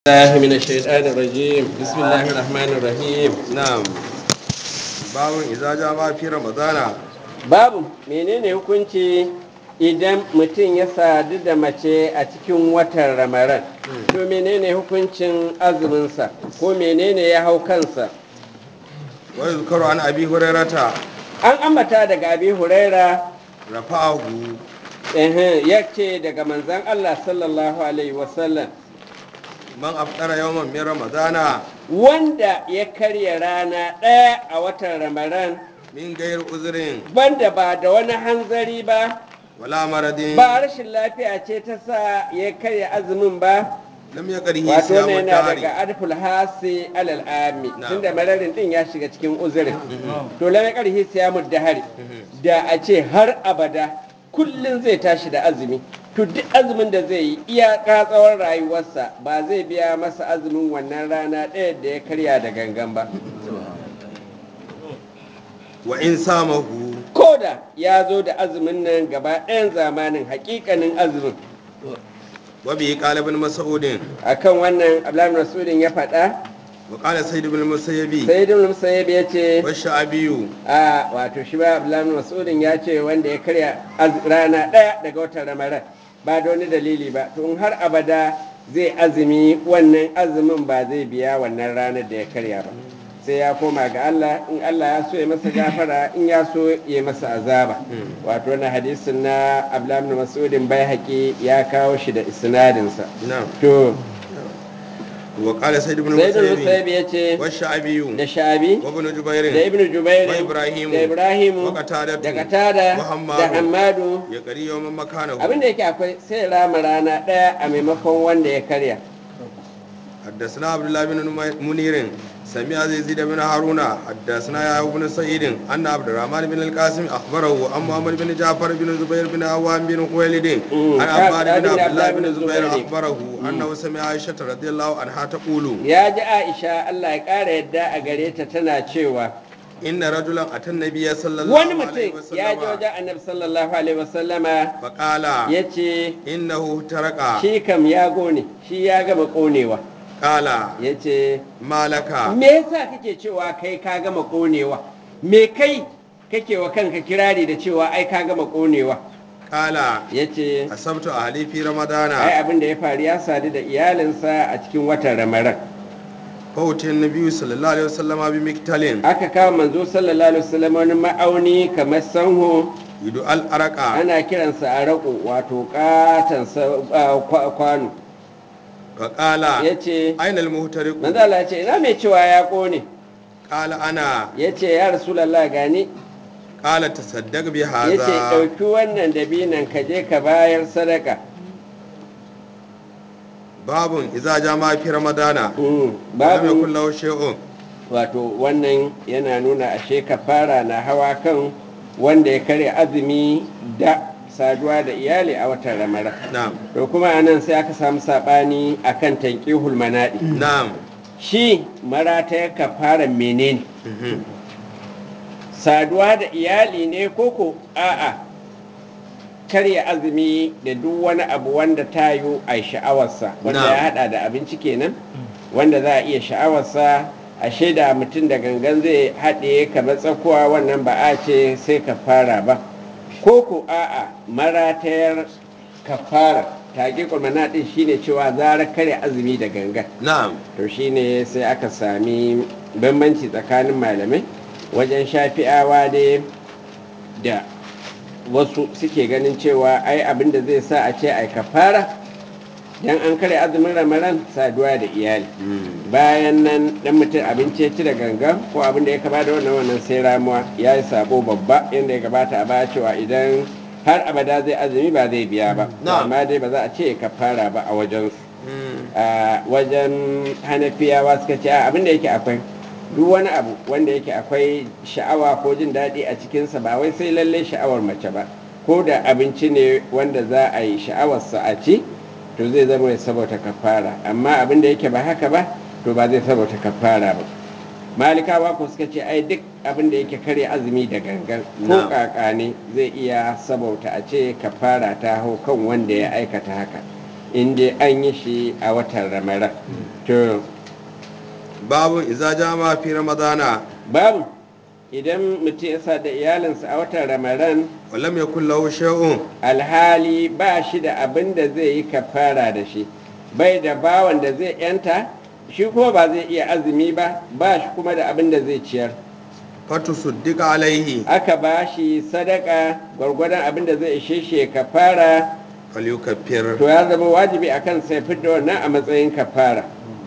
الله من الشيطان الرجيم بسم الله الرحمن الرحيم na'am babun idza jama fi ramadana babu menene hukunci idan mutum ya sadu da mace a cikin watan ramaran to menene hukuncin azuminsa ko menene ya hau kansa wa yuzkaru an abi hurairata an ambata daga abi huraira rafa'ahu ehem, ya ce daga manzan allah sallallahu alaihi wasallam man afdara yawman min ramadana wanda ya karya rana ɗaya a watan ramaran min gair uzrin banda ba da wani hanzari ba wala maradin ba rashin lafiya ce ta sa ya karya azumin ba lam yaqrihi wato ne siyamu yana tahari daga adful hasi alal ami Na'am. tunda mararin din ya shiga cikin uzurin to lam karhi siyamu dahari da a ce har abada kullun zai tashi da azumi to duk azumin da zai yi iyaka tsawon rayuwarsa ba zai biya masa azumin wannan rana ɗaya da ya karya da gangan ba wa in samahu koda ya zo da azumin nan gaba ɗayan zamanin hakikanin azumin wa bi qala ibn mas'ud akan wannan abdullahi rasulun ya faɗa wa qala sayyid ibn musayyibi sai ibn musayyib ya ce wa sha'abiyu a wato shi ba abdullahi mas'udin ya ce wanda ya karya az- rana ɗaya daga watan ramadan ba da wani dalili ba to in har abada zai azumi wannan azumin ba zai biya wannan ranar da ya karya ba sai ya koma ga Allah in Allah ya so ya masa gafara in ya so ya masa azaba wato wannan hadisin na abdullahi mas'udin bai haƙi ya kawo shi da isnadinsa na'am to wa qala sayyid ibn sai ibn musayyibi musayyib ya ce wa sha'abiyu da shabi wa ibn da jubair ibn jubair wa Ibrahimu, da ibrahimu wa Qatadatu, da katada wa Hammadu, da hammadu ya qari yawman makanahu abinda yake akwai sai rama rana ɗaya a maimakon wanda ya karya حدثنا عبد الله بن منير سمع يزيد بن هارون حدثنا يا بن سعيد ان عبد الرحمن بن القاسم اخبره عن محمد بن جعفر بن زبير بن عوام بن خويلد مم. عن عباد عبد بن عبد الله بن بن زبير الزبير. اخبره انه سمع عائشه رضي الله عنها تقول ya ji aisha allah ya ƙara yadda a gare ta tana cewa ان رجلا اتى النبي صلى wani الله عليه mutum ya ji وسلم wajen annabi sallallahu alaihi wasallama فقال ya ce انه ترك shi kam ya gone shi ya gama ƙonewa قال ya ce ما لك me yasa kake cewa kai ka gama ƙonewa me kai kake wa kanka kirari da cewa ai ka gama ƙonewa قال ya ce اصبت اهلي في رمضان ai abin da ya faru ya sadu da iyalinsa a cikin watan ramadan فوت النبي صلى الله عليه وسلم بمكتل aka kawo manzo sallallahu alaihi wasallam wani ma'auni kamar sanho يدعى الأرقى ana kiransa a raƙo wato katon sa- a, kwa- kwano فقال ya ce أين المهترق manzo Allah ya ce ina mai cewa ya ƙone قال أنا ya ce ya rasulallah gani قال تصدق ya ce بهذا ɗauki wannan dabinan ka je ka bayar sadaka باب إذا جاء في رمضان Mm, ولم babu يكن له شيء wato wannan yana nuna ashe kafara na hawa kan wanda ya karya azumi da saduwa da iyali a watan ramadan نعم to kuma anan sai aka samu sabani akan tanqihul manadi نعم shi marata ya kafara menene saduwa da iyali ne koko a'a karya azumi da duk wani abu wanda ta yi a sha'awarsa wanda Na'am. ya hada da abinci kenan wanda za a iya sha'awarsa a shaida mutum da gangan zai haɗe kamar tsakuwa wannan ba a ce sai kafara ba koko a'a maratayar kafara taƙi kulmana ɗin shine cewa zarar karya azumi da gangan نعم to shine sai aka sami bambanci tsakanin malamai wajen shafi'awa dai da wasu suke ganin cewa ai abin da zai sa a ce ai kafara dan an kare azumin ramadan saduwa da iyali bayan nan dan mutum abinci ya ci da gangan ko abin da ya kaba da wannan wannan sai ramuwa ya yi sabo babba yadda ya gabata a baya cewa idan har abada zai azumi ba zai biya ba Na'am. amma dai ba za a ce kafara ba a wajensu a wajen hanafiyawa suka ce a abin da yake akwai duk wani abu wanda yake akwai sha'awa ko jin daɗi a cikinsa ba wai sai lalle sha'awar mace ba ko da abinci ne wanda za a yi sha'awarsa a ci to zai zama ya saboda kafara amma abin da yake ba haka ba to ba zai saboda kafara ba malikawa ko suka ce ai duk abin da yake karya azumi da gangan ko Na'am. kaka ne zai iya sabauta a ce kafara ta hau kan wanda ya aikata haka inda an yi shi a watan ramadan to babun iza jama fi ramadana babu idan mutum ya sa da iyalinsa a watan ramadan walam yakul lahu shay'un alhali ba shi da abin da zai yi kafara da shi bai da bawan da zai yanta shi kuma ba zai iya azumi ba ba shi kuma da abin da zai ciyar fatu suddika alaihi aka ba shi sadaka gwargwadon abin da zai ishe shi ya kafara falyukaffir to ya zama wajibi a kan sai fidda wannan a matsayin kafara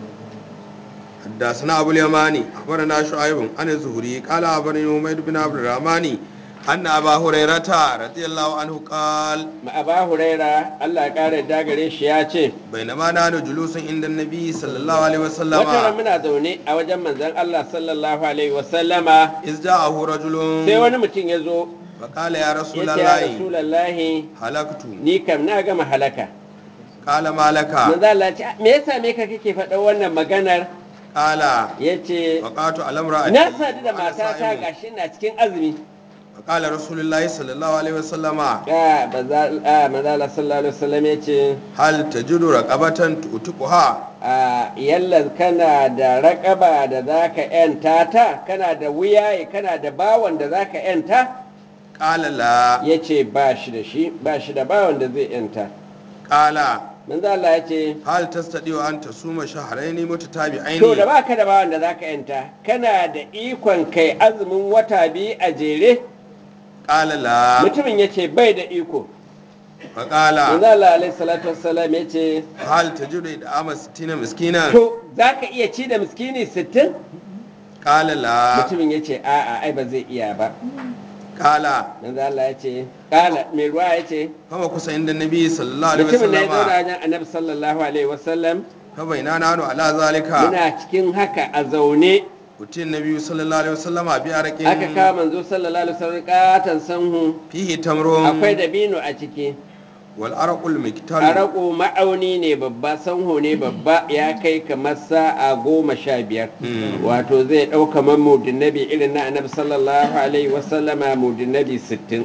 حدثنا أبو اليماني أخبرنا شعيب عن الزهري قال أخبرني حميد بن عبد الرحمن أن أبا هريرة رضي الله عنه قال aba huraira allah ya kare dagare shi ya ce بينما نحن جلوس عند النبي صلى الله عليه wata وسلم muna zaune a wajen manzon allah sallallahu alaihi wasallama إذ جاءه رجل sai wani mutum ya zo فقال يا رسول ya ce ya الله rasulallahi هلكت ni kam na gama halaka قال ما لك manzo Allah ce me yasa me ka kake faɗa wannan maganar قال yace وقعت على امرأتي na sadu da وأنا matata صائم. gashi na cikin azumi فقال رسول الله صلى الله عليه وسلم ga manzo Allah sallallahu alaihi wasallam yace هل تجد رقبة تؤتقها a yalla kana da raƙaba da zaka yanta ta kana da wuyaye kana da bawan da zaka yanta قال لا yace ba shi da shi ba shi da bawan da zai yanta قال manzo Allah yace hal tastadiu an tasuma shahrayn mutatabi'ain to da baka da bawan da zaka yanta kana da ikon kai azumin wata biyu a jere qala la mutumin ya ce bai da iko fa qala manzo Allah alaihi salatu wassalam ya ce hal tajidu idama 60 miskinan to zaka iya ci da miskini 60 qala la mutumin ya ce a'a ai ba zai iya ba qala manzo Allah ya ce kala mai ruwa ya ce kama kusa inda nabi sallallahu alaihi mutumin da ya zauna wasallam wajen annabi sallallahu alaihi wasallam fa baina nanu ala zalika muna cikin haka a zaune utin nabi sallallahu alaihi wasallam bi araqin aka kawo manzo sallallahu alaihi wasallam katan sanhu fihi tamrun akwai dabino a ciki wal araqul miktal Araƙo ma'auni ne babba sanho ne babba ya kai kamar sa'a goma sha biyar wato zai ɗauka man mudin nabi irin na annabi sallallahu alaihi wasallama mudin nabi sittin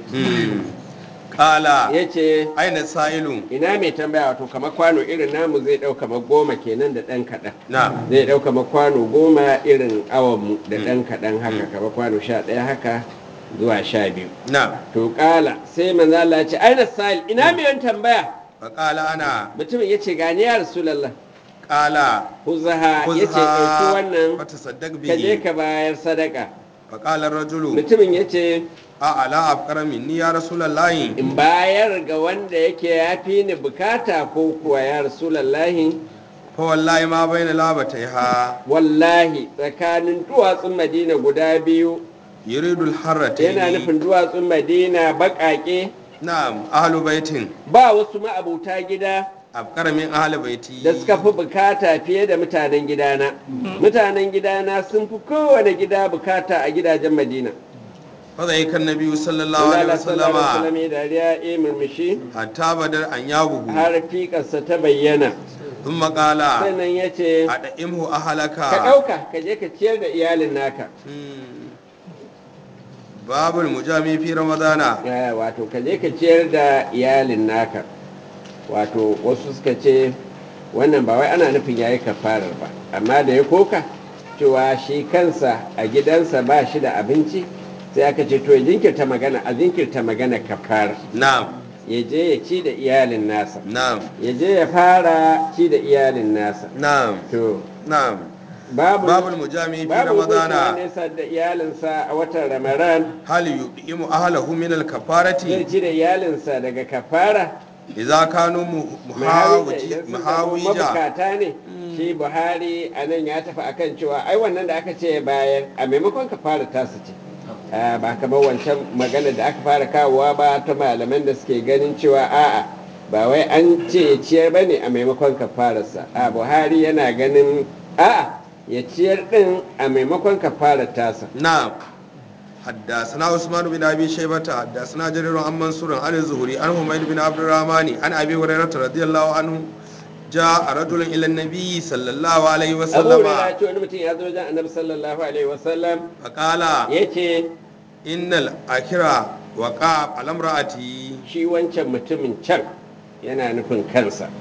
qala ya ce aina sa'ilu ina mai tambaya wato kamar kwano irin namu zai ɗauka ma goma kenan da ɗan kaɗan na zai ɗauka ma kwano goma irin awonmu da ɗan kaɗan haka kamar kwano sha ɗaya haka zuwa sha biyu na to ƙala sai manzo Allah ya ce aina sa'il ina mai yawan tambaya fa qala ana mutumin ya ce gani ya rasulallah qala huzaha ya ce ɗauki wannan fa tasaddaq ka je bihi ka bayar sadaka fa qala ar-rajulu mutumin ya ce a ala afqara minni ya rasulullahi in bayar ga wanda yake ya fi ni bukata ko kuwa ya rasulallahi fa wallahi ma baina labataiha wallahi tsakanin duwatsun madina guda biyu yuridu al-harratayn yana nufin duwatsun madina baƙaƙe na'am ahlu baitin ba wasu ma'abuta gida afqara min ahli baiti da suka fi bukata fiye da mutanen gidana mutanen gidana sun fi kowane gida bukata a gidajen madina fa zai kan nabi sallallahu alaihi Allah sallallahu alaihi wasallama wasallam ya dariya ya murmushi hatta badar an yabuhu har fiƙarsa ta bayyana thumma qala sannan ya ce ad'imhu ka ahlaka ɗauka ka je ka ciyar da iyalin naka Hmm. babul mujami fi ramadana Eh, wato ka je ka ciyar da iyalin naka wato wasu suka ce wannan ba wai ana nufin yayi kafarar ba amma da ya koka cewa shi kansa a gidansa ba shi da abinci sai aka ce to ya jinkirta magana a jinkirta magana kafara na'am ya je ya ci da iyalin nasa na'am ya je ya fara ci da iyalin nasa na'am to na'am babu babul mujami fi babu hukuncin wanda ramadana ya sadu da iyalinsa a watan ramadan hal yudimu ahlahu min zai al-kafarati ci da iyalinsa daga kafara idza kanu mu- muhawija muhawiji idan sun zama muhawija mabukata ne shi buhari a nan ya tafi akan cewa ai wannan da aka ce bayan a maimakon kafara tasu ce Ah, ba kamar wancan magana da aka fara kawowa ba ta malaman da suke ganin cewa a'a ba wai an ce ya ciyar ba ne a maimakon kafararsa a buhari yana ganin a'a ya ciyar din a maimakon kafarar tasa نعم حدثنا عثمان بن ابي شيبه حدثنا جرير عن منصور عن الزهري عن حميد بن عبد الرحمن عن ابي هريره رضي الله عنه جاء رجل الى النبي صلى الله عليه abu وسلم da ce wani mutum ya zo wajen annabi sallallahu alaihi wasallam فقال ya ce ان الاخره وقع على امراتي shi wancan mutumin can yana nufin kansa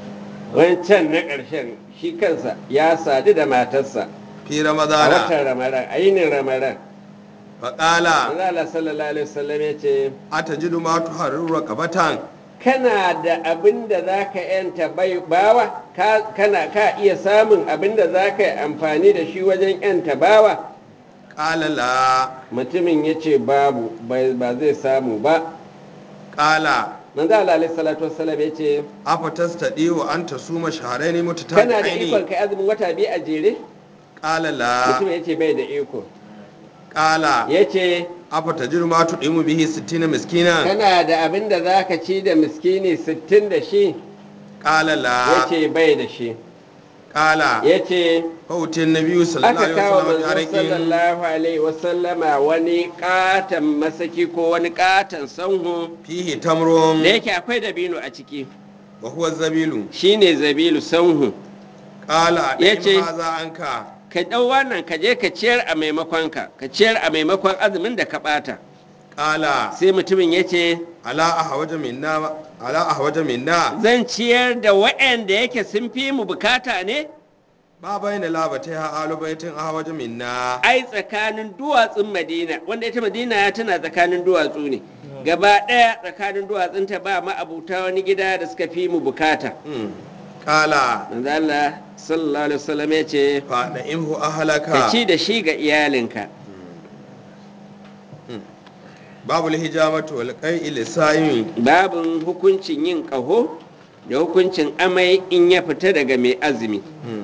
wancan na ƙarshen shi kansa ya sadu da matarsa في a رمضان watan ramadan a yinin ramadan فقال manzo Allah sallallahu alaihi wasallam ya ce أتجد ما تحرر رقبة kana da abin da za ka yanta bai bawa ka, kana ka iya samun abin da za ka yi amfani da shi wajen yanta bawa قال لا mutumin ya ce babu bai- ba zai samu ba قال manzo Allah alaihi salatu wassalam ya ce أفتستطيع أن تصوم شهرين kana da ikon متتابعين kai azumin wata biyu a jere قال لا mutumin ya ce bai da iko قال ya ce أفتجد ما تطعم به ستين مسكينا kana da abin da za ka ci da miskini sittin da shi قال ya لا ce bai da shi قال ya ce فأتي النبي صلى الله aka عليه kawo وسلم manzo بعرق sallallahu alaihi wasallama wani katon masaki ko wani katon sanhu فيه تمر da yake akwai dabino a ciki وهو الزبيل shine zabilu sanhu قال Yace- أدعم هذا عنك ka ɗau wannan ka je ka ciyar a maimakon ka ka ciyar a maimakon azumin da ka ɓata قال sai mutumin ya ce على أحوج منا على أحوج منا zan ciyar da waɗanda yake sun fi mu bukata ne ما بين لابتها آل بيت أحوج منا ai tsakanin duwatsun madina wanda ita madina tana tsakanin duwatsu ne gaba ɗaya tsakanin duwatsunta ba ma'abuta wani gida da suka fi mu bukata مم. قال manzo Allah sallallahu alaihi wasallam ya ce فأنئمه ka أهلك ci da shi ga iyalinka باب الهجامة والقيء للصائم babin hukuncin yin ƙaho da hukuncin amai in ya fita daga mai azumi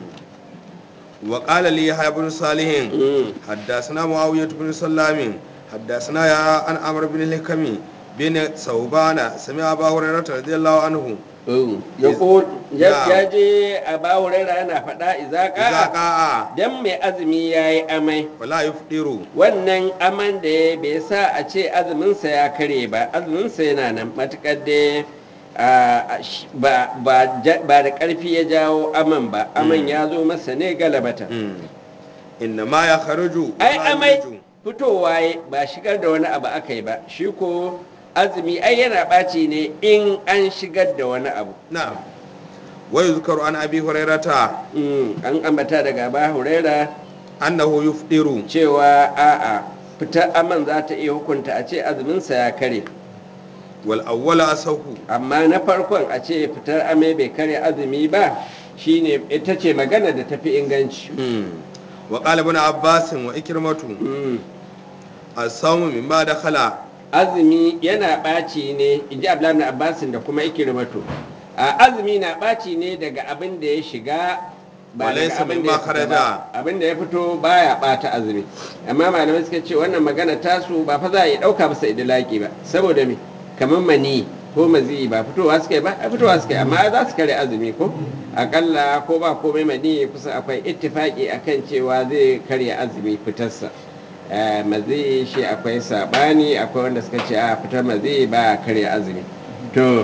وقال لي يحيى بن صالح Mm. حدثنا معاوية بن سلام حدثنا يا عن عمرو بن الحكم بن ثوبان سمع أبا هريرة رضي الله عنه ya ko ya Ya. ya je a bawurera yana faɗa إذا izaka قاء dan mai azumi ya yi amai ولا يفطر wannan aman da ya bai sa a ce azuminsa ya kare ba azuminsa yana nan matukar da a, sh- ba, ba, ja- ba da ƙarfi ya jawo aman ba aman ya zo masa ne galabata إنما يخرج ai ولا amai يخرج. fitowa ya ba shigar da wani abu aka yi ba shi ko azumi ai yana ɓaci ne in an shigar da wani abu نعم ويذكر عن أبي هريرة Mm, an ambata daga ba huraira أنه يفطر cewa a'a fitar aman za ta iya hukunta a ce azuminsa ya kare والأول أصح amma na farkon a ce fitar amai bai kare azumi ba shine ita ce magana da tafi inganci وقال ابن عباس وإكرمة Mm, الصوم مما دخل azumi yana ɓaci ne inji abdullahi ibn abbasin da kuma ikirmatu a azumi na ɓaci ne daga abin da ya shiga ba daga Walaysa abin da ya mimma fita kharaja. ba abin da ya fito baya ɓata azumi amma malamai suka ce wannan magana tasu ba fa za a yi ɗauka masa idilaki ba saboda me kamar mani ko mazi ba fitowa suka yi ba a fitowa suka yi amma za su kare azumi ko akalla ko ba komai mani kusa akwai ittifaki akan cewa zai karya azumi fitarsa Eh, mazi shi akwai sabani akwai wanda suka ce a fitar mazi ba karya azumi to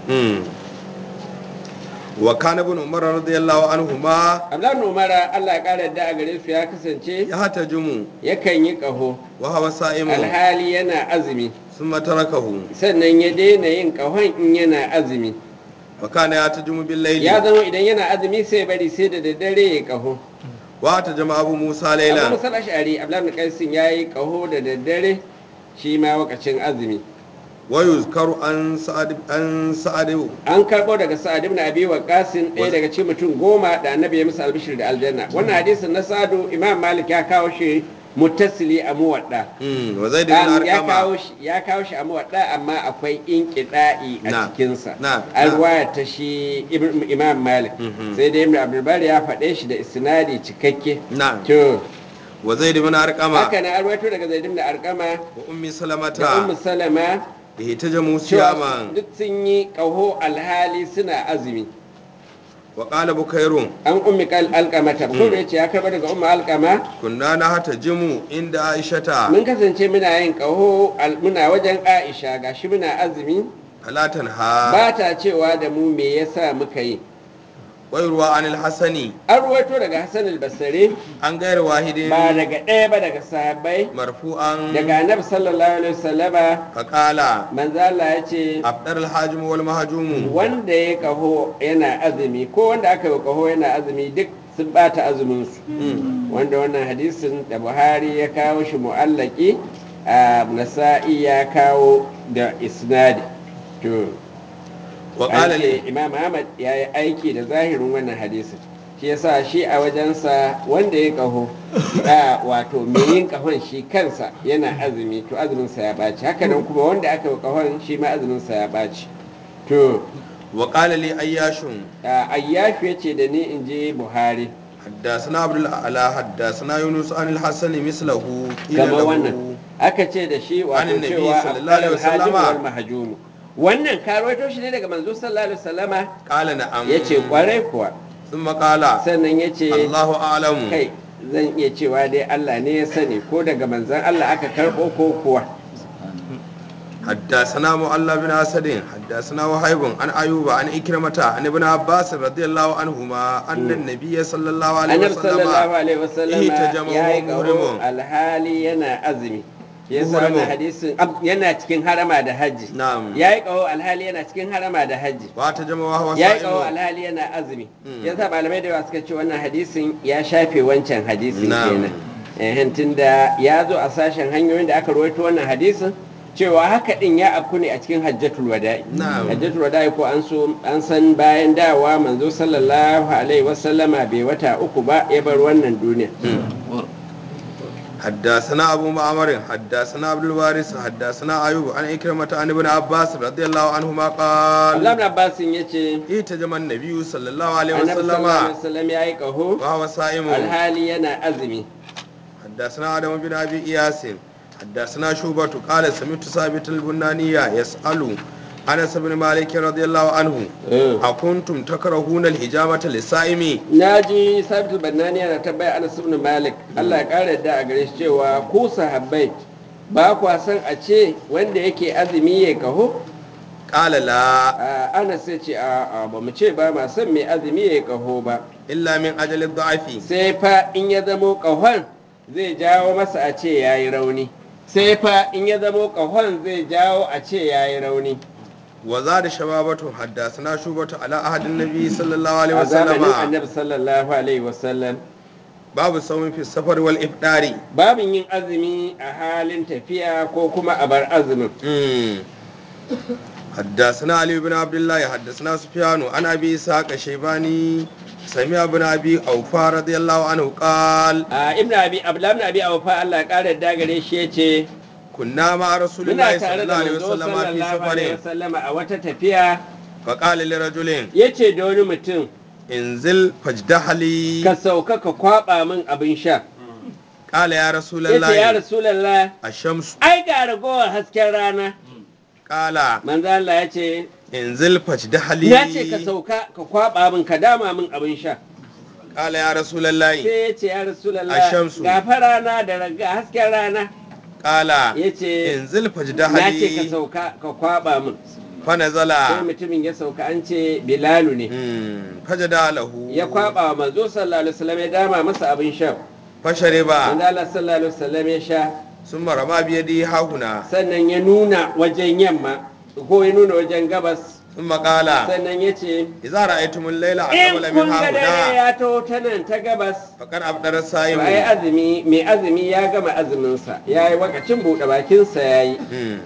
وكان ابن عمر رضي الله عنهما abdullahi umara allah ya kara yadda a gare su ya kasance يحتجم yakan yi ƙaho وهو صائم alhali yana azumi ثم تركه sannan ya daina yin ƙahon in yana azumi وكان يحتجم ya بالليل zama idan yana azumi sai bari sai da daddare ya ƙaho واحتجم أبو موسى abu ليلا musal ash'ari abdullahi ibn qaisin ya yi ƙaho da daddare shi ma wakacin azumi ويذكر عن سعد عن سعد an karɓo daga sa'ad ibn abi waqasin ɗaya daga cikin mutum goma da annabi ya musu albishir da aljanna wannan hadisin na sa'adu imam malik ya kawo shi muttasili a muwadda مم. وزيد بن Um, ya kawo أرقم shi ya kawo shi a muwadda amma akwai inqida'i a Na, cikinsa na, an na. ruwaya ta shi Ibn- imam malik Mhm. sai dai ibn abdulbar ya faɗe shi da isnadi cikakke نعم to وزيد بن أرقم haka na arwato daga zaid ibn arqama وأم da ummu سلمة salama اهتجموا cewa صياما duk sun yi ƙaho alhali suna azumi وقال بكير an ummi kal alqamata ko da yace ya karba daga ummu alqama كنا نهتجم عند عائشة mun kasance muna yin ƙaho al- muna wajen aisha gashi muna azumi فلا تنهى ba ta cewa da mu me yasa muka yi ويروى عن الحسن an ruwaito daga hassan al-basri عن غير واحد ba daga ɗaya ba daga sahabbai مرفوعا daga annabi sallallahu alaihi wasallama فقال manzo Allah ya ce أفطر الحاجم والمهجوم wanda ya kaho yana azumi ko wanda aka yi kaho yana azumi duk sun bata azumin su wanda wannan hadisin da Buhari ya kawo shi mu'allaki a Nasa'i ya kawo da isnadi to وقال an لي ce Imam Ahmad ya yi aiki da zahirin wannan hadisin shi yasa shi a wajensa wanda ya kaho a wato mai yin kahon shi kansa yana azumi to azuminsa ya ɓaci haka nan kuma wanda aka yi kahon shi ma azuminsa ya ɓaci to وقال لي أياش ayyafi ya ce da ni in je buhari حدثنا عبد الأعلى حدثنا يونس عن الحسن مثله قيل kamar له wannan aka ce da shi wato Anin Nabi cewa sallallahu alaihi afdalul hajim wasallama. wal mahjum wannan ka rawaito shi ne daga manzo sallallahu alaihi wasallama قال نعم yace kwarai kuwa ثم قال sannan yace الله أعلم kai zan iya cewa dai Allah ne ya sani ko daga manzon Allah aka karbo ko kuwa حدثنا معل بن أسد حدثنا وهيب عن أيوب عن إكرمة عن ابن عباس رضي الله عنهما أن النبي صلى الله عليه annabi sallallahu وسلم alaihi wasallama ihtajama ya yi wa kaho muhrimun. alhali yana azumi yasa Muhrimun. wannan hadisin ab- yana cikin harama da hajji نعم ya yi kaho alhali yana cikin harama da hajji واتجم وهو ya yi kaho صائم alhali yana azumi Mm. yasa malamai da yawa suka ce wannan hadisin ya shafe wancan hadisin Na'am. kenan eh tunda ya zo a sashen hanyoyin da aka rawaito wannan hadisin cewa haka din ya afku ne a cikin hajjatul wada'i Na'am. hajjatul wada'i ko an so an san bayan dawa manzo sallallahu alaihi wasallama bai wata uku ba ya bar wannan duniya حدثنا أبو معمر حدثنا عبد الوارث حدثنا أيوب عن إكرمة عن ابن عباس رضي الله عنهما قال Allah ibn Abbas yace احتجم النبي صلى الله عليه annabi sallallahu alaihi وسلم wasallam ya yi kaho وهو صائم alhali yana azumi حدثنا آدم بن أبي إياس حدثنا شوبة قال سمعت ثابت البنانية يسأل أنس بن مالك رضي الله عنه أكنتم تكرهون الحجامة للصائم na ji sabitul bannani yana tabbaya anas ibn malik Allah ya kara da a gare shi cewa ku sahabbai ba kwa san a ce wanda yake azumi ya kaho قال لا A, anas ya ce a a, ba mu ce ba ma san mai azumi ya kaho ba إلا من أجل الضعف sai fa in ya zamo kahon zai jawo masa a ce yayi rauni sai fa in ya zamo kahon zai jawo a ce yayi rauni وزاد شبابة حدثنا شوبة على أحد النبي صلى الله عليه a zamanin وسلم annabi sallallahu alaihi wasallam باب الصوم في السفر والإفطار babin yin azumi a halin tafiya ko kuma a bar azumin مم. حدثنا علي بن عبد الله حدثنا سفيان عن ابي اسحاق الشيباني سمع ابن ابي اوفى رضي الله عنه قال a ibn abi abdullah ibn abi awfa Allah ya kare da gare shi yace كنا مع رسول muna الله صلى tare الله da عليه manzo وسلم في sallallahu alaihi سفر wasallam a wata tafiya فقال لرجل yace da wani mutum انزل فاجدح لي ka sauka ka kwaba min abin sha قال يا رسول yace ya الله rasulullah الشمس ai ga ragowar hasken rana قال manzo Allah yace انزل فاجدح na ce ka لي sauka ka kwaba min ka dama min abin sha قال يا رسول الله sai yace ya rasulullah Ashamsu. ga fa rana da raga hasken rana قال yace انزل فاجدح na ce ka لي sauka ka kwaba min فنزل sai mutumin ya sauka an ce bilalu ne مم. فجدع له ya kwaba wa manzo sallallahu alaihi wasallam ya dama masa abin sha فشرب manzo Allah sallallahu alaihi wasallam ya sha ثم رمى بيده ها هنا sannan ya nuna wajen yamma ko ya nuna wajen gabas ثم قال sannan ya ce إذا رأيتم الليل in أقبل kun من ga ها dare هنا ya taho ta nan ta gabas فقد أبدر to ai الصائم azumi mai azumi ya gama azuminsa ya yi wakacin buɗe bakinsa ya yi مم.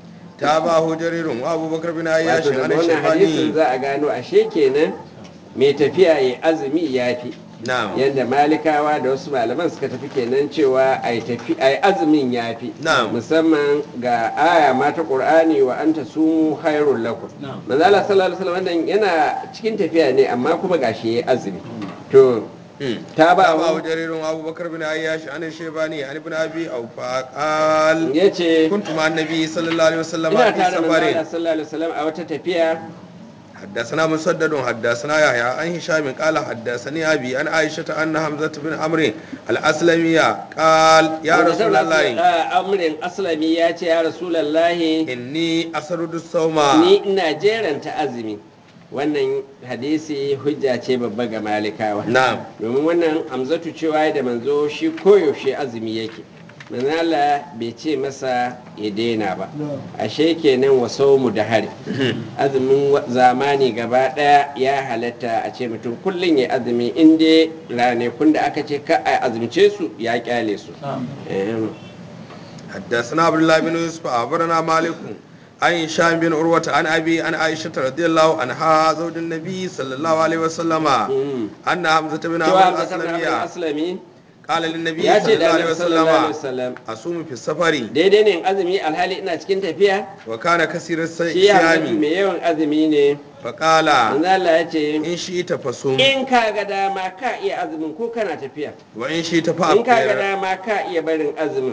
تابعه جرير وأبو بكر بن عياش wato عن daga wannan hadisin الشيباني za a gano ashe kenan mai tafiya ya azumi ya fi نعم yadda malikawa da wasu malaman suka tafi kenan cewa a yi azumin ya fi Na'am. musamman ga aya ma ta qur'ani wa anta sumu khairul lakum manzo Allah sallallahu alaihi wasallam wannan yana cikin tafiya ne amma kuma gashi yayi azumi to مم. ta ba تابعه جرير وأبو بكر بن عياش عن الشيباني عن ابن أبي أوفى قال yace كنت مع النبي صلى الله عليه وسلم ina في tare da manzo Allah سفر sallallahu alaihi wasallam a wata tafiya حدثنا مسدد حدثنا يحيى عن هشام قال حدثني ابي عن عائشه ان حمزه بن عمرو الاسلميه قال يا رسول الله amrin aslami ya ce ya rasulullahi اني اسرد الصوم ni ina jeranta azumi wannan hadisi hujja ce babba ga malikawa na'am domin wannan hamzatu cewa da manzo shi koyaushe azumi yake manzala bai ce masa ya daina ba ashe kenan waso mu da hari azumin wa- zamani gaba daya ya halatta a ce mutum kullum ya azumi inda ranakun da aka ce ka a azumce su ya kyale su Ehem. حدثنا عبد الله بن يوسف أخبرنا مالك عن هشام بن عروة عن أبي عن عائشة رضي الله عنها زوج النبي صلى الله عليه وسلم مم. أن حمزة بن cewa عمرو Hamza ibn Abdul الأسلمي aslami قال للنبي ya صلى ce الله da عليه Annabi sallallahu alaihi وسلم wasallam أصوم في السفر daidai ne in azumi alhali ina cikin tafiya وكان كثير shi ya الصيام mai yawan azumi ne فقال manzala ya ce إن شئت فصوم in ka ga dama ka iya azumin ko kana tafiya وإن شئت in ka ga فأفطر dama ka iya barin azumin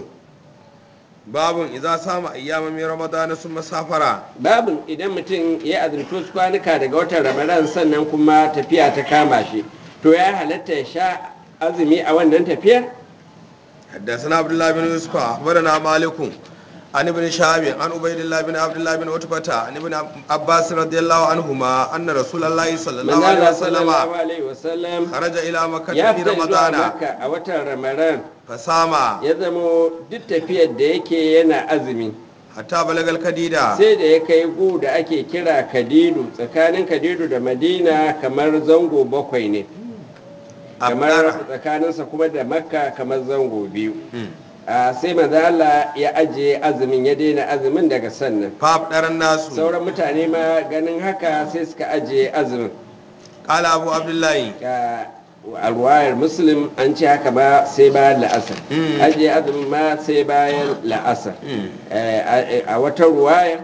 باب إذا صام أيام من رمضان ثم سافر babin idan mutum ya azumci wasu kwanuka daga watan ramadan sannan kuma tafiya ta kama shi to ya halatta ya sha azumi a wannan tafiyar حدثنا عبد الله بن يوسف أخبرنا مالك عن ابن شهاب عن عبيد الله بن عبد الله بن عتبة عن ابن عباس رضي الله عنهما أن رسول الله صلى الله عليه manzala وسلم sallallahu alaihi wasallam خرج إلى مكة ya في fita zuwa رمضان makka a watan ramadan فصام ya zamo duk tafiyar da yake yana azumi حتى بلغ الكديدة sai da ya kai gu da ake kira kadidu tsakanin kadidu da madina kamar zango bakwai ne kamar أبدأ tsakaninsa kuma da makka kamar zango biyu a sai manzo Allah ya ajiye azumin ya daina azumin daga sannan فأبدر الناس sauran mutane ma ganin haka sai suka ajiye azumin قال أبو عبد الله Ga alwayar muslim an ce haka ba sai bayan la'asar Mm. ajiye azumin ma sai bayan la'asar Mm. Eh, a a wata ruwaya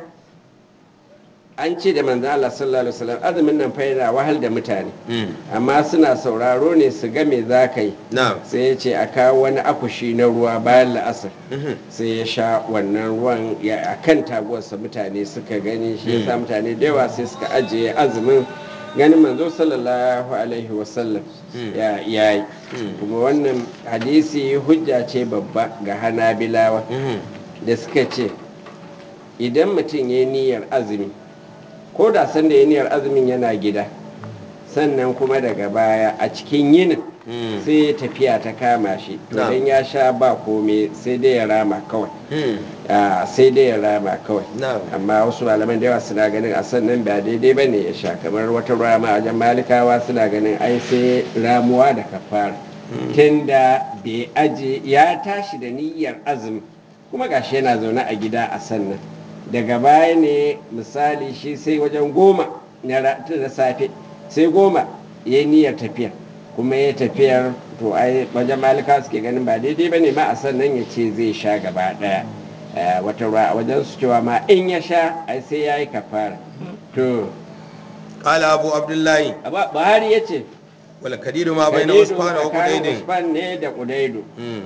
an ce da manzo Allah sallallahu alaihi wasallam azumin nan fa yana wahal da mutane amma suna sauraro ne su ga me za ka yi نعم sai ya ce a kawo wani akushi na ruwa bayan la'asar sai ya sha wannan ruwan ya a kan taguwarsa mutane suka gani shi ya sa mutane da yawa sai suka ajiye azumin ganin manzo sallallahu alaihi wasallam ya yi kuma wannan hadisi hujja ce babba ga hanabilawa da suka ce idan mutum ya yi niyyar azumi ko da sanda ya niyyar azumin yana gida sannan kuma daga baya a cikin yinin sai tafiya ta kama shi to Na'am. dan ya sha ba komai sai dai ya rama kawai Ah, sai dai ya rama kawai Na'am. amma wasu malaman da yawa suna ganin a sannan ba daidai ba ne ya sha kamar wata rama a wajen malikawa suna ganin ai sai ramuwa da kafara tunda bai aje ya tashi da niyyar azumi kuma gashi yana zaune a gida a sannan daga baya ne misali shi sai wajen goma na ra- na safe sai goma ya yi niyyar tafiya kuma ya tafiyar to ai wajen malika suke ganin ba daidai ba ne ma a sannan ya ce zai sha gaba daya Eh, wata ruwa a wajen su cewa ma in ya sha ai sai ya yi kafara to قال أبو عبد الله Aba- buhari ya ce والكديد ما بين Kadidu عثمان tsakanin وقديد usman ne da kudaidu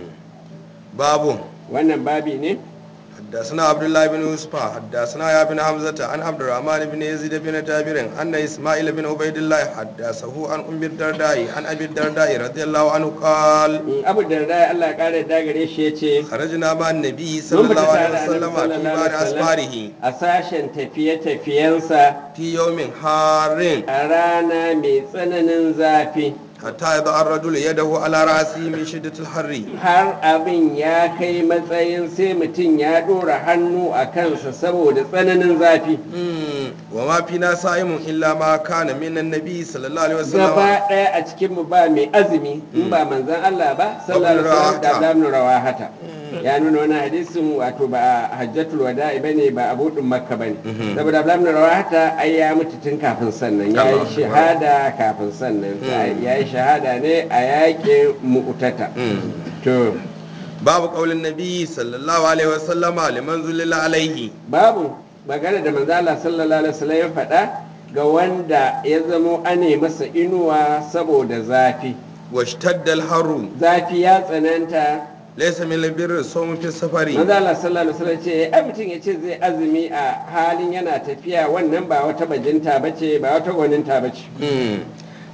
باب wannan babi ne حدثنا عبد الله بن يوسف حدثنا يا بن حمزة عن عبد الرحمن بن يزيد بن جابر أن إسماعيل بن عبيد الله حدثه عن أم الدرداء عن أبي الدرداء رضي الله عنه قال Mm, abu da da Allah ya kare da gare shi ya ce خرجنا مع النبي صلى mun fita الله tare عليه da وسلم Annabi في sallallahu بعض alaihi wasallam أسفاره a sashen tafiye-tafiyensa في يوم حار a rana mai tsananin zafi حتى يضع الرجل يده على رأسه من شدة الحر har abin ya kai matsayin sai mutum ya ɗora hannu a kansa saboda tsananin zafi مم. وما فينا صائم إلا ما كان من النبي صلى الله عليه وسلم gaba ɗaya a cikinmu ba mai azumi in ba manzan Allah ba sallallahu alaihi wasallam da Rawahata. zamu rawahata ya nuna wani hadisin wato ba a hajjatul wada'i bane ba a budin makka bane saboda zamu rawahata ai ya mutu tun kafin sannan ya yi Allah. shahada kafin sannan ya yi shahada ne a yaƙin mu'tata to باب قول النبي صلى الله عليه وسلم لمن ذلل عليه babu magana da manzo Allah sallallahu alaihi wasallam ya faɗa ga wanda ya zamo ane masa inuwa saboda zafi واشتد الحر zafi ya tsananta ليس من البر الصوم في السفر manzo Allah sallallahu alaihi wasallam ce ai mutum ya ce zai azumi a halin yana tafiya wannan ba wata bajinta bace ba wata gwaninta bace مم.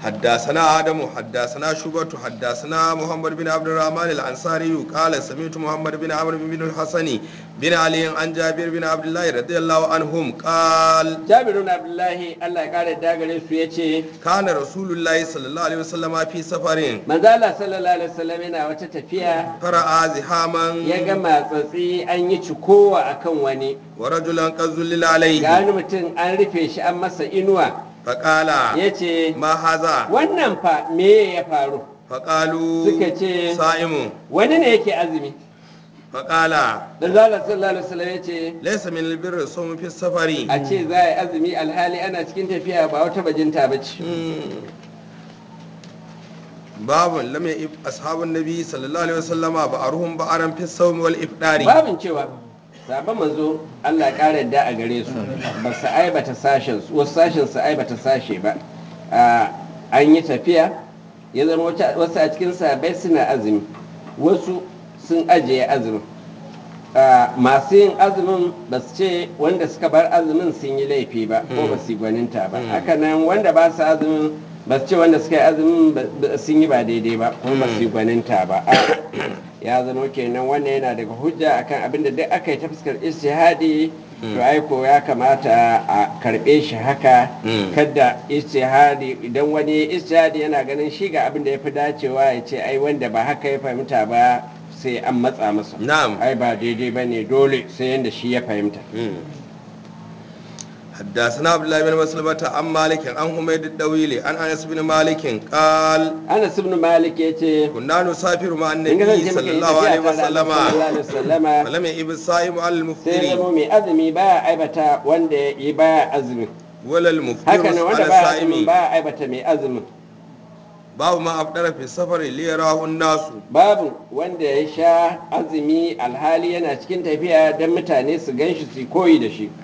حدثنا آدم حدثنا شعبة حدثنا محمد بن عبد الرحمن الأنصاري قال سمعت محمد بن عمرو بن الحسن بن علي عن جابر بن عبد الله رضي الله عنهم قال jabirun abdullahi allah ya kare dagare su ya ce كان رسول الله صلى الله عليه وسلم في سفر manzala sallallahu alaihi wasallam yana wata tafiya فرأى زحاما ya ga matsatsi an yi cikowa akan wani ورجلا قد ظلل ga عليه wani mutum an rufe shi an masa inuwa فقال ya ce ما هذا wannan fa me ya faru فقالوا suka ce صائم wani ne yake azumi فقال manzala sallallahu alaihi wasallam ya ce ليس من البر الصوم في السفر a ce za a yi azumi alhali ana cikin tafiya ba wata bajinta ba ce باب لم يئب أصحاب النبي صلى الله عليه وسلم بأرهم بأرا في الصوم والإفطار babin cewa sabon manzo Allah ya ƙara da a gare su ba su aibata sashen su wasu sashen su aibata sashe ba Ah, an yi tafiya ya zama wata- wasu a cikin sabai suna azumi wasu sun ajiye azumin Ah, masu yin azumin ba su ce wanda suka bar azumin sun yi laifi ba ko ba su yi gwaninta ba haka nan wanda ba su azumin ba su ce wanda suka yi azumin ba- ba- sun yi ba daidai ba ko ba su yi gwaninta ba A'a, ya zama kenan wannan yana daga hujja akan abin da duk aka yi ta fuskar istihadi to aiko ya kamata a karbe shi haka Mm. kada istihadi idan wani istihadi yana ganin shi ga abin da ya fi dacewa ya ce ai wanda ba haka ya fahimta ba sai an matsa masa نعم ai ba daidai ba ne dole sai yadda shi ya fahimta حدثنا عبد الله بن مسلمة عن مالك عن حميد الدويل عن أنس بن مالك قال anas ibn malik ya ce كنا نسافر مع in النبي kasance صلى muka yi الله عليه tafiya tare da وسلم sallallahu alaihi wasallama ولم يئب الصائم على sai المفطر zama mai azumi baya aibata wanda ya baya azumi ولا المفطر haka nan على wanda baya azumin الصائم baya aibata mai azumin باب ما أفطر في السفر ليراه الناس babu wanda ya sha azumi alhali yana cikin tafiya don mutane su gan shi su koyi da shi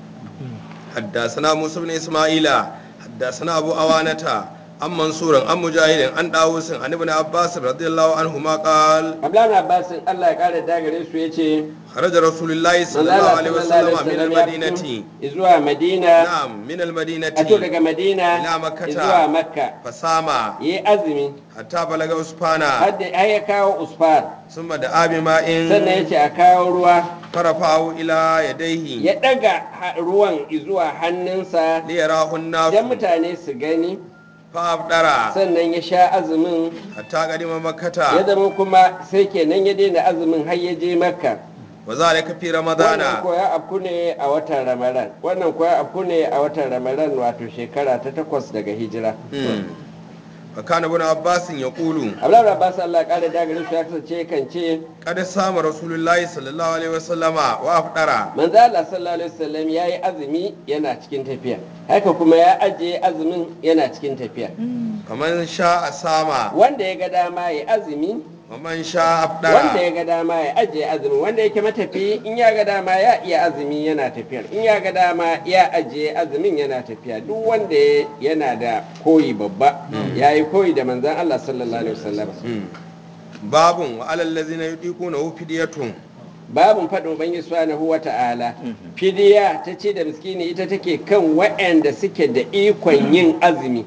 حدثنا موسى بن إسماعيل حدثنا أبو أوانة عن منصور عن مجاهد عن داوود عن ابن عباس رضي الله عنهما قال abdullahi abbasin allah ya kare dagare su ya ce خرج رسول الله صلى الله manzala عليه sallallahu وسلم من alaihi wasallam ya المدينة fito zuwa madina نعم من المدينة a to daga madina ila makkata. zuwa makka فسام ya yi azumi حتى بلغ أسبانا har da har ya kawo usfar ثم دعا بماء sannan ya ce a kawo ruwa فرفعه إلى يديه ya daga ha- ruwan zuwa hannunsa ليراه الناس don mutane su gani فأفطر sannan ya sha azumin حتى قدم ya مكة zama kuma sai kenan ya daina azumin har ya je makka وذلك في wannan رمضان ko ya afku ne a watan ramadan wannan ko ya afku ne a watan ramadan wato shekara ta takwas daga hijira مم. فكان ابن عباس يقول abdullahi abbas allah ya kare dagarin su ya kasance kan ce قد سام رسول الله صلى الله عليه وسلم وأفطر manzo allah sallallahu alaihi wasallam ya yi azumi yana cikin tafiya haka kuma ya ajiye azumin yana cikin tafiya فمن شاء سام wanda ya ga dama ya azumi ومن شاء wanda أفطر ya ga dama ya ajiye azumin wanda yake matafi in ya ga dama ya iya azumi yana tafiyar in ya ga dama ya ajiye azumin yana tafiya duk wanda ya- yana da koyi babba ya yi koyi da manzan Allah sallallahu alaihi wasallam مم. باب وعلى الذين يطيقونه فدية babun faɗin ubangi subhanahu wa ta'ala fidiya ta ce da miskini ita take kan waɗanda suke da ikon yin azumi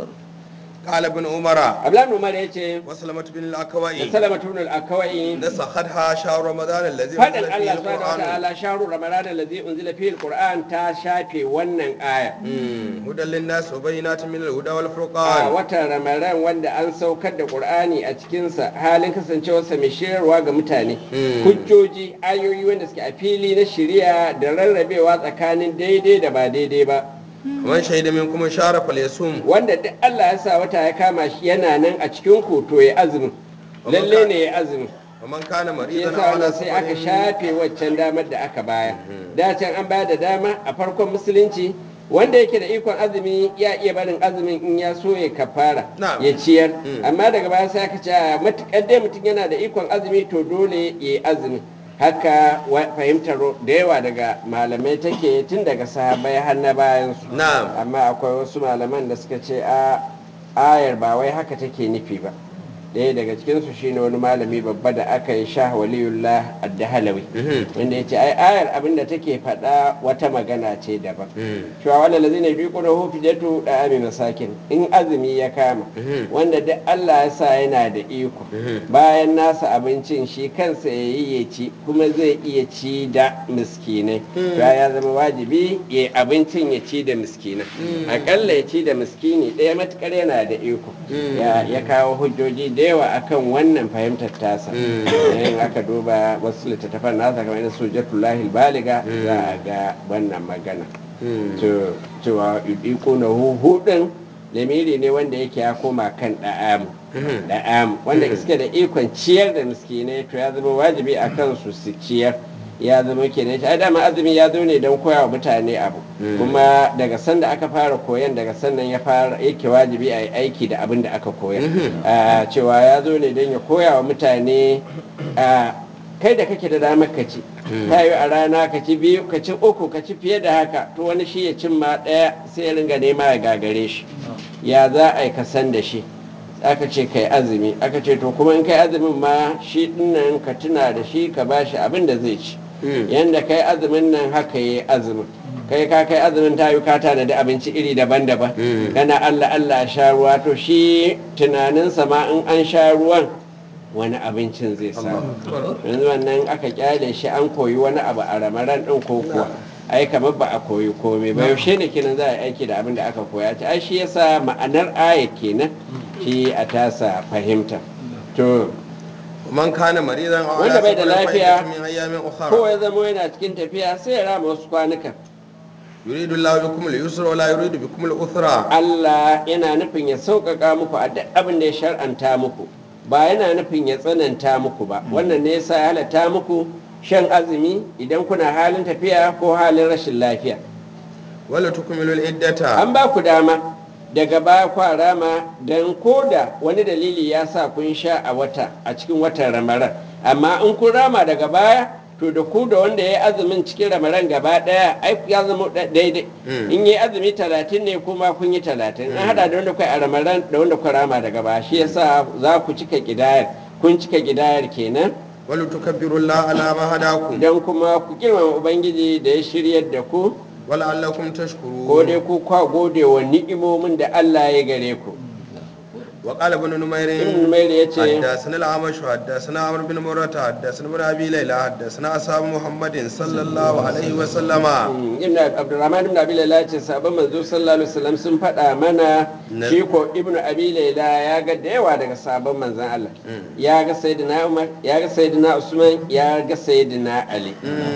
قال ابن عمر ablan umar ya ce وسلمة بن da الأكوائي salama tunul akawai نسختها شهر رمضان الذي faɗin أنزل فيه Allah subhanahu wa القرآن ta'ala shahru ramadan allazi unzila fihi alquran ta shafe wannan aya مم. هدى للناس وبينات من الهدى a والفرقان watan ramadan wanda an saukar da qur'ani a cikinsa halin kasancewarsa mai shirarwa ga mutane Mm. hujjoji ayoyi wanda suke a fili na shari'a da rarrabewa tsakanin daidai da ba daidai ba ومن شهد منكم شهر فليصوم wanda duk Allah ya sa wata ya kama shi yana nan a cikin ku to ya azumin lalle ne ya azumin ومن كان shi مريضا yasa أو على wannan sai aka سفر shafe waccan damar da aka baya da can an bayar da dama a farkon musulunci wanda yake da ikon azumi ya iya barin azumin in ya so ya kafara Na'am. ya ciyar Mm. amma daga baya sai aka ce a matukar dai mutum yana da ikon azumi to dole ya yi azumi haka wa- fahimtar da yawa daga malamai take tun daga sahabai har na bayan su نعم amma akwai wasu malaman da suka ce a ayar ba wai haka take nufi ba ɗaya daga cikinsu shine wani malami babba da aka yi sha waliyullah addahalawi wanda ya ce ai ayar abinda take faɗa wata magana ce daban cewa wanda lazi ne biyu kuna hufi jatu da ami masakin in azumi ya kama wanda duk allah ya sa yana da iko bayan nasa abincin shi kansa ya yi ya ci kuma zai iya ci da miskinai ya zama wajibi ya abincin ya ci da miskinai akalla ya ci da miskini ɗaya matukar yana da iko ya kawo hujjoji da yawa akan wannan fahimtar tasa in aka duba wasu littattafan nasa kamar yadda sujatullahi baliga za a ga wannan magana cewa iko na hudun lamiri ne wanda yake ya koma kan da'amu da'amu wanda iske da ikon ciyar da miskinai to ya zama wajibi a kansu su ciyar ya zama kenan ai dama azumi ya zo ne don koya wa mutane abu kuma daga sanda aka fara koyan daga sannan ya fara yake wajibi a yi aiki da abin da aka koya cewa ya zo ne don ya koya wa mutane kai da kake da damar ka ci ta yi a rana ka ci biyu ka ci uku ka ci fiye da haka to wani shi ya cin ma ɗaya sai ya ringa nema ya gagare shi ya za a yi ka san da shi aka ce kai azumi aka ce to kuma in kai azumin ma shi dinnan ka tuna da shi ka bashi abin da zai ci yanda kai azumin nan haka yi azumin kai ka kai azumin ta yi kata da abinci iri daban-daban kana allah allah sha ruwa to shi tunaninsa ma in an sha ruwan wani abincin zai samu yanzu wannan aka kyale shi an koyi wani abu a ramaran din ko kuwa ai kamar ba a koyi komai ba yaushe ne kenan za a yi aiki da abin da aka koya ta ai shi yasa ma'anar aya kenan shi a tasa fahimta to man kana maridan aw wanda bai da ala safarin fa lafiya iddatun min ayyamin ukhra ko ya zama yana cikin tafiya sai ya rama wasu kwanukan yuridu Allahu bikum al-yusra wa la yuridu bikum al-usra Allah yana nufin ya sauƙaƙa muku a duk abin da ya shar'anta muku ba yana nufin ya tsananta muku ba wannan ne yasa ya halatta muku shan azumi idan kuna halin tafiya ko halin rashin lafiya wala tukmilu al-iddata an ba ku dama daga baya kwa rama don koda wani dalili ya sa kun sha a wata a cikin watan ramaran amma in kun rama daga baya to da ku da wanda ya yi azumin cikin ramaran gaba daya ai ya zama da- daidai in yi azumi talatin ne kuma kun yi talatin an hada da wanda kai a ramaran da wanda ku rama daga baya shi yasa za ku cika kidayar kun cika kidayar kenan wala tukabbiru Allah ala ma hadakum don kuma ku girmama ubangiji da ya shiryar da ku wala allakum tashkurun ko dai ku kwa gode wa ni'imomin da Allah ya gare ku وقال ابن نمير ibn Numair ya ce حدثنا الأعمش حدثنا عمرو بن مرة حدثنا ابن أبي ليلى حدثنا أصحاب محمد صلى الله عليه وسلم ibn abdurrahman ibn abi laila ce sabon manzo sallallahu alaihi wasallam sun faɗa mana Na- shi ko ibn abi laila ya ga da yawa daga sabon manzon Allah ya ga sayyidina umar ya ga sayyidina usman ya ga sayyidina ali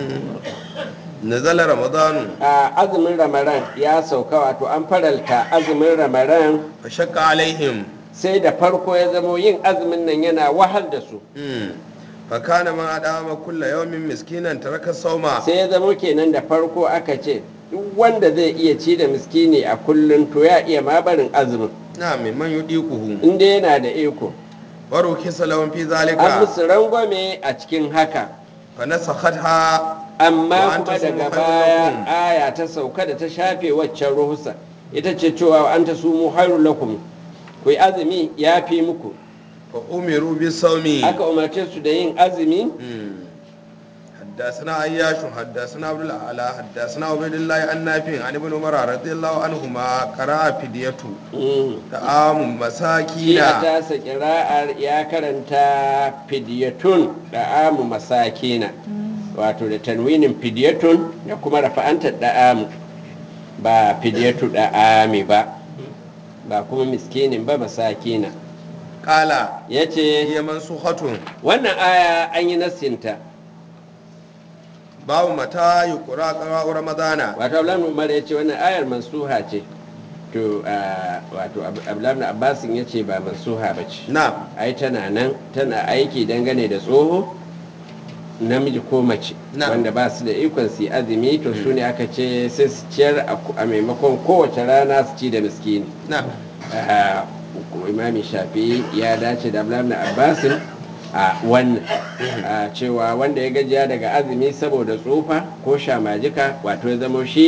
نزل رمضان a azumin ramadan ya sauka wato an faralta azumin ramadan فشق عليهم sai da farko ya zamo yin azumin nan yana wahal da su مم. فكان ما أدام كل يوم مسكينا ترك الصوم sai ya zamo kenan da farko aka ce duk wanda zai iya ci da miskini a kullum to ya iya ma barin azumin نعم من يطيقه inda yana da iko ورخص لهم في an ذلك musu rangwame a cikin haka فنسختها amma Wa an kuma tasumu daga khairun baya lakum. aya ta sauka da ta shafe waccan ruhusa ita ce cewa an ta sumu hairun lakum ku yi azumi ya fi muku فأمروا بالصوم aka umarce su da yin azumi مم. حدثنا عياش حدثنا عبد الاعلى حدثنا عبيد الله عن نافع عن ابن عمر رضي الله عنهما قرأ فديته Mm. طعام shi مساكين a tasa kira'ar ya karanta fidiyatun da amu masakina wato da tanwinin fidiyatun da kuma rafa'antar da amu ba fidiyatu da ami ba ba kuma miskinin ba masakina قال ya ce هي منسوخة wannan aya an yi nassinta باب متى يقرأ قراء رمضان wato abdullahi umar ya ce wannan ayar mansuha ce to ah, wato Ab- abdullahi abbasin ya ce ba mansuha ba ce نعم ai tana nan tana aiki dangane da tsoho namiji ko mace Na. wanda ba su da ikon su yi azumi to su ne aka ce sai su ciyar a ku- a maimakon kowace rana su ci da miskini نعم Ah, imami shafi ya dace da abdullahi abbasin a wannan Ah, cewa wanda ya gajiya daga azumi saboda tsufa ko shamajika wato ya zamo shi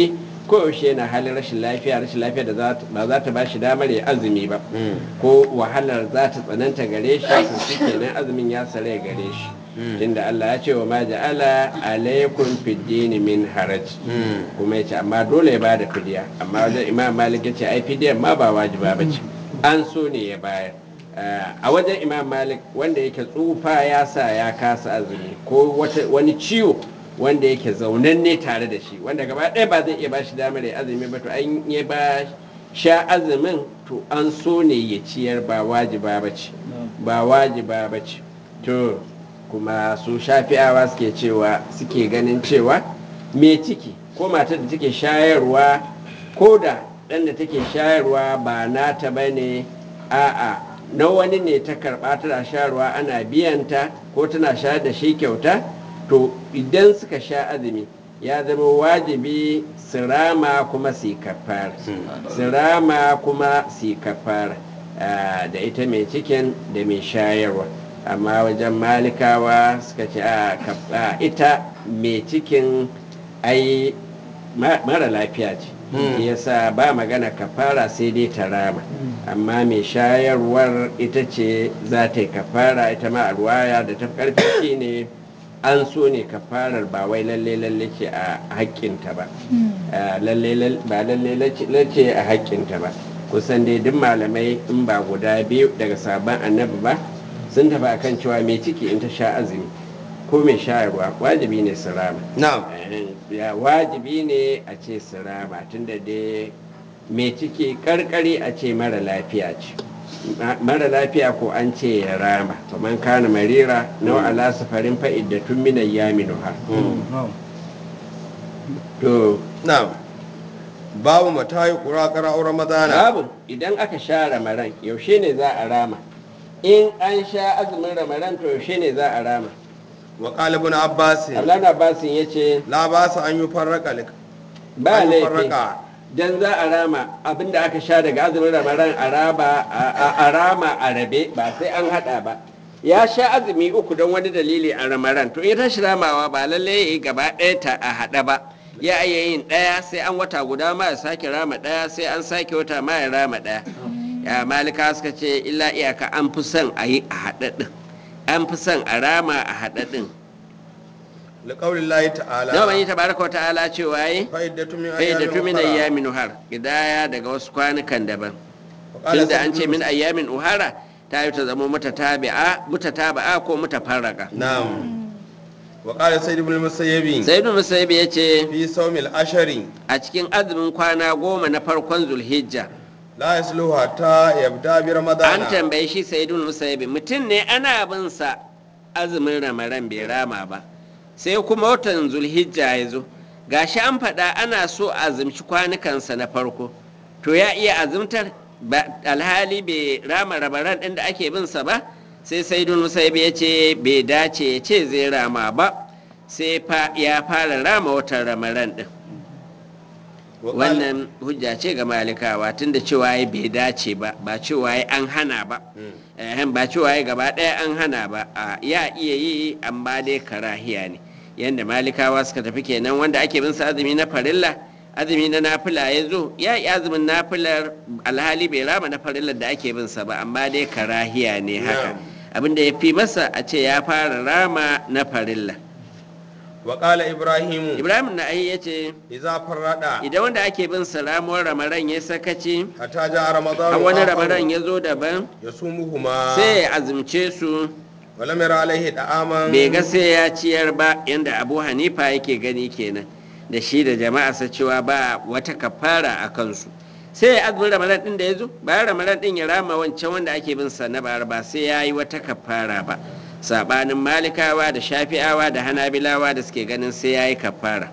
koyaushe yana halin rashin lafiya rashin lafiya da za ta- ba za ta ba shi damar ya azumi ba ko wahalar za ta tsananta gare shi to shi kenan azumin ya sare gare shi tunda Allah ya ce wa ma ja'ala alaikum fid dini min haraj kuma ya ce amma dole ya bada fidiya amma wajen imam malik ya ce ai fidiyar ma ba wajiba ba ce an so ne ya bayar Uh, a wajen imam malik wanda yake tsufa ya sa ya kasa azumi ko wata- wani ciwo wanda yake zaunanne tare da shi wanda gaba ɗaya ba zai iya ba shi damar ya azumi ba to an ya ba sha azumin to an so ne ya ciyar ba wajiba ba ce ba wajiba ba ce to kuma su shafi'awa suke cewa suke ganin cewa me ciki ko matar da take shayarwa ko da ɗan da take shayarwa ba nata ba ne a'a na wani ne ta karɓa tana shayarwa ana biyanta ko tana shayar da shi kyauta to idan suka sha azumi ya zama wajibi su rama kuma su yi kafara su rama kuma su yi kafara ah, da ita mai cikin da mai shayarwa amma wajen malikawa suka ce a kaf- a, ita mai cikin ai ma- mara lafiya ce shi yasa ba magana kafara sai dai ta rama amma mai shayarwar ita ce za ta yi kafara ita ma a ruwaya da ta fi karfi shine an so ne kafarar ba wai lalle lalle ce a haƙƙinta ba Ah, lalle lal- ba lalle lalle ce a haƙƙinta ba kusan dai duk malamai in ba guda biyu daga sabon annabi ba sun tafi akan cewa mai ciki in ta sha azumi ko mai shayarwa wajibi ne su rama na'am Eh, ya wajibi ne a ce su rama tunda dai mai ciki karkari a ce mara lafiya ce Ma- mara lafiya ko an ce ya rama man kana marira nau ala safarin fa'id da tun minan yaminuha to na'am babu matayi qura qara'u ramadana babu idan aka sha ramaran yaushe ne za a rama in an sha azumin ramaran to yaushe ne za a rama wa qala ibn abbas abdullahi abbasin ya ce la basa an yufarraqa lik ba an laifi yufarraqa dan za a rama abinda aka sha daga azumin ramadan a raba a rama a rabe ba sai an hada ba ya sha azumi uku don wani dalili a ramadan to in tashi ramawa ba lalle ya yi gaba ɗaya ta a hada ba ya iya yin ɗaya sai an wata guda ma ya sake rama ɗaya sai an sake wata ma ya rama ɗaya ya malika suka ce illa iyaka an fi son a yi a haɗaɗin an fi son a rama a haɗaɗin liqaulillahi ta'ala nawa yi tabaraka wa ta'ala cewa yi fa'iddatu min kai da tumin ukhra. ayyamin uhar gidaya daga wasu kwanukan daban Wa qala tunda an Sa'id ce ibn min ayyamin uhara ta yi ta zama mutatabi'a mutataba'a ko mutafarraka na'am wa qala sayyid ibn musayyib sai ibn musayyib ya ce fi sawmil ashari a cikin azumin kwana goma na farkon zulhijja la yasluhu hatta yabda bi an ramadana tambaye shi sai ibn musayyib mutum ne ana bin sa azumin ramaran bai rama ba sai kuma watan zulhijja ya zo gashi an faɗa ana so a azumci kwanukansa na farko to ya iya azumtar ba alhali bai rama ramaran ɗin da ake bin sa ba sai saidun musaibi ya ce bai dace ya ce zai rama ba sai fa ya fara rama watan ramaran ɗin Wa qala- wannan hujja ce ga malikawa tunda cewa ya bai dace ba ba cewa ya an hana ba Ehem, ba cewa ya gaba ɗaya an hana ba a ya iya yi amma dai karahiya ne yadda malikawa suka tafi kenan wanda ake bin sa azumi na farilla azumi na nafila ya zo ya yi azumin nafilar alhali bai rama na farillar da ake bin sa ba amma dai karahiya ne haka abinda ya fi masa a ce ya fara rama na farilla wa qala ibrahimu ibrahim na ya ce idza farrada idan wanda ake bin sa ramuwar ramaran ya sakaci hatta ja ramadan a wani ramaran ya zo daban yasumuhuma sai ya azumce su wa lam yara alaihi da'aman bai ga sai ya ciyar ba yadda abu hanifa yake gani kenan da shi da jama'arsa cewa ba wata kafara a kansu sai ya azumin ramadan din da ya zo bayan ramadan din ya rama wancan wanda ake bin sa na bara ba sai ya yi wata kafara ba sabanin malikawa da shafi'awa da hanabilawa da suke ganin sai ya yi kafara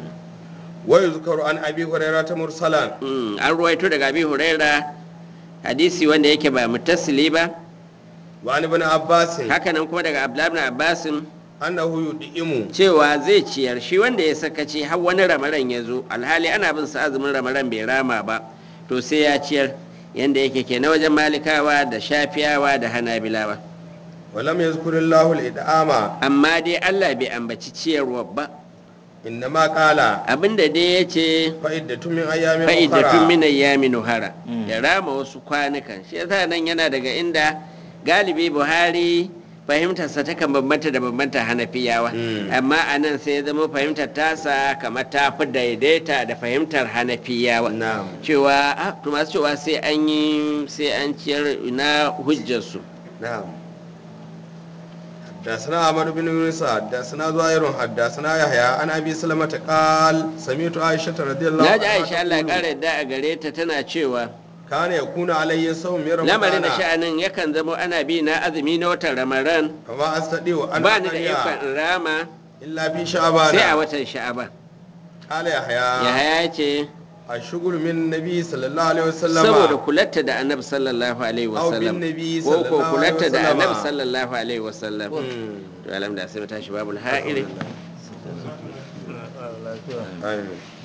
wa yuzkaru an abi hurairah ta mursalan Mm, an ruwaito daga abi huraira hadisi wanda yake ba mutasili ba wa an ibn abbas hakanan kuma daga abdullahi ibn abbasin annahu yudimu cewa zai ciyar shi wanda ya sakaci har wani ramaran ya zo alhali ana bin sa azumin ramaran bai rama ba to sai ya ciyar yanda yake ke na wajen malikawa da shafiyawa da hanabilawa wa lam yazkurillahu al-id'ama amma dai allah bai ambaci ciyarwa ba innama qala abinda dai ya ce fa'iddatu min ayyamin fa'idatun ukhra min ayyamin nuhara ya rama wasu kwanukan shi yasa nan yana daga inda galibi buhari fahimtarsa ta kan bambanta da bambanta hanafiyawa Mm. amma a nan sai ya zama fahimtar tasa kamar ta fi daidaita da fahimtar hanafiyawa na'am cewa ah, to masu cewa sai an yi sai an ciyar na hujjarsu نعم حدثنا عمرو بن يونس حدثنا زهير حدثنا يحيى عن ابي سلمة قال سمعت عائشة رضي الله na ji عنها aisha Allah ya تقول kara yadda a gare ta tana cewa كان يكون علي صوم من lamarin da رمضان sha'anin yakan zama ana bi na azumi na watan ramadan فما استطيع ان ba ni da أقضي ikon in rama الا في sai a شعبان watan sha'aban قال يحيى yahaya ce الشغل من النبي صلى الله عليه وسلم saboda kulatta da annabi sallallahu alaihi Aw bin wasallam nabi ko ko sallallahu kulatta alaihi da wasallama. annabi sallallahu alaihi wasallam مم. to alhamdulillah sai mu tashi babul ha'iri آمين